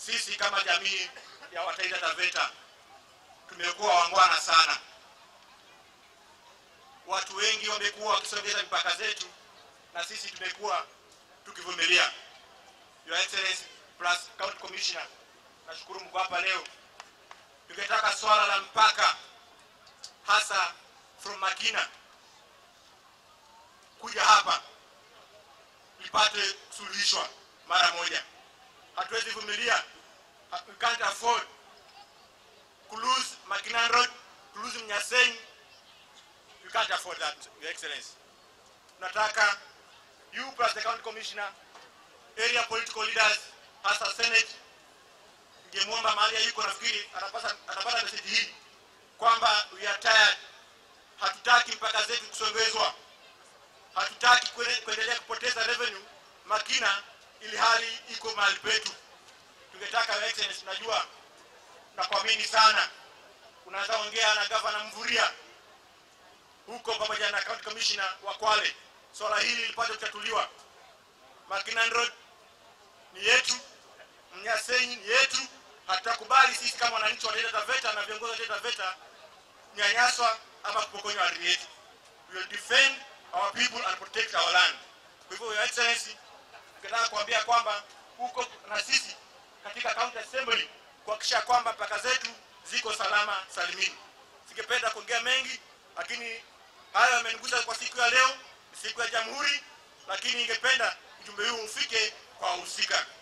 sisi kama jamii ya Wataita Taveta tumekuwa wangwana sana. Watu wengi wamekuwa wakisogeza mipaka zetu na sisi tumekuwa tukivumilia. Your Excellency plus County Commissioner, nashukuru mko hapa leo. Tungetaka swala la mpaka hasa from Makina kuja hapa lipate kusuluhishwa mara moja. Hatuwezi vumilia, Ha- we can't afford to lose Makinan Road, to lose Mnyaseni. We can't afford that, Your Excellency. Tunataka you plus the county commissioner, area political leaders, hasa Senate, ningemwomba mahali yuko, nafikiri anapata anapata message hii kwamba we are tired, hatutaki mpaka zetu kusongezwa, hatutaki kuene- kuendelea kupoteza revenue Makina ili hali iko mahali petu. Tungetaka Your Excellency, tunajua na kuamini sana, unaweza ongea na gavana Mvuria huko pamoja na county commissioner wa Kwale, swala hili lipate kutatuliwa. Makinan Road ni yetu, Mnyasenyi ni yetu. Hatutakubali sisi kama wananchi wa Taita Taveta na viongozi wa Taita Taveta nyanyaswa ama kupokonywa ardhi yetu. We will defend our people and protect our land. Kwa hivyo, Your Excellency, ningetaka kuambia kwamba huko na sisi katika county assembly kuhakikisha kwamba mpaka zetu ziko salama salimini. Singependa kuongea mengi, lakini hayo yamenigusa kwa siku ya leo, ni siku ya Jamhuri, lakini ningependa ujumbe huu ufike kwa wahusika.